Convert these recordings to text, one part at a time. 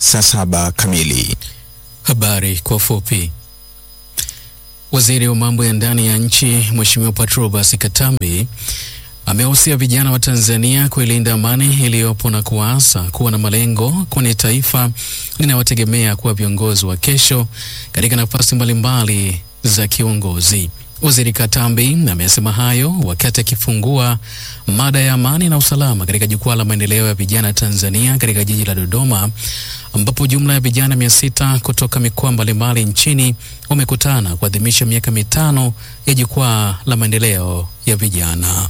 saa saba kamili. Habari kwa ufupi. Waziri wa mambo ya ndani ya nchi Mheshimiwa Patrobas Katambi amewahusia vijana wa Tanzania kuilinda amani iliyopo na kuwaasa kuwa na malengo, kwani taifa linawategemea kuwa viongozi wa kesho katika nafasi mbalimbali za kiuongozi. Waziri Katambi amesema hayo wakati akifungua mada ya amani na usalama katika jukwaa la maendeleo ya vijana Tanzania katika jiji la Dodoma, ambapo jumla ya vijana mia sita kutoka mikoa mbalimbali nchini wamekutana kuadhimisha miaka mitano ya jukwaa la maendeleo ya vijana.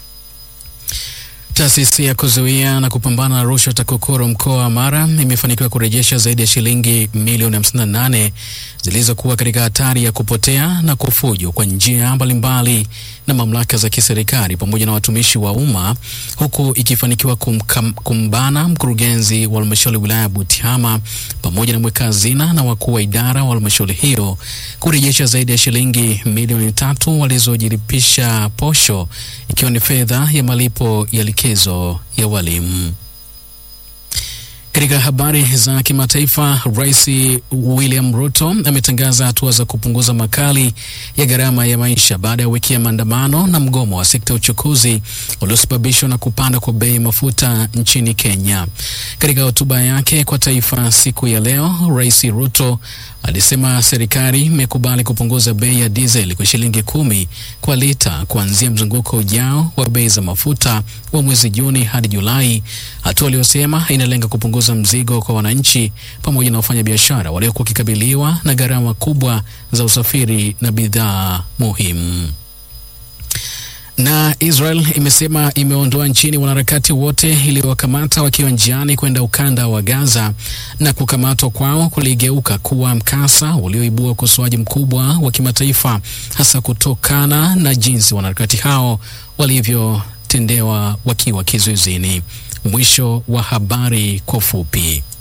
Taasisi ya kuzuia na kupambana na rushwa TAKUKURU mkoa wa Mara imefanikiwa kurejesha zaidi ya shilingi milioni 58 zilizokuwa katika hatari ya kupotea na kufujwa kwa njia mbalimbali na mamlaka za kiserikali pamoja na watumishi wa umma, huku ikifanikiwa kumkam, kumbana mkurugenzi wa halmashauri wilaya ya Butiama pamoja na mweka hazina na wakuu wa idara wa halmashauri hiyo kurejesha zaidi ya shilingi milioni tatu walizojilipisha posho, ikiwa ni fedha ya malipo ya likizo ya walimu. Katika habari za kimataifa, Rais William Ruto ametangaza hatua za kupunguza makali ya gharama ya maisha baada ya wiki ya maandamano na mgomo wa sekta ya uchukuzi uliosababishwa na kupanda kwa bei ya mafuta nchini Kenya. Katika hotuba yake kwa taifa siku ya leo, Rais Ruto alisema serikali imekubali kupunguza bei ya dizeli kwa shilingi kumi kwa lita kuanzia mzunguko ujao wa bei za mafuta wa mwezi Juni hadi Julai, hatua aliyosema inalenga kupunguza mzigo kwa wananchi pamoja na wafanyabiashara waliokuwa wakikabiliwa na gharama kubwa za usafiri na bidhaa muhimu. Na Israel imesema imeondoa nchini wanaharakati wote iliyowakamata wakiwa njiani kwenda ukanda wa Gaza, na kukamatwa kwao kuligeuka kuwa mkasa ulioibua ukosoaji mkubwa wa kimataifa, hasa kutokana na jinsi wanaharakati hao walivyotendewa wakiwa kizuizini. Mwisho wa habari kwa ufupi.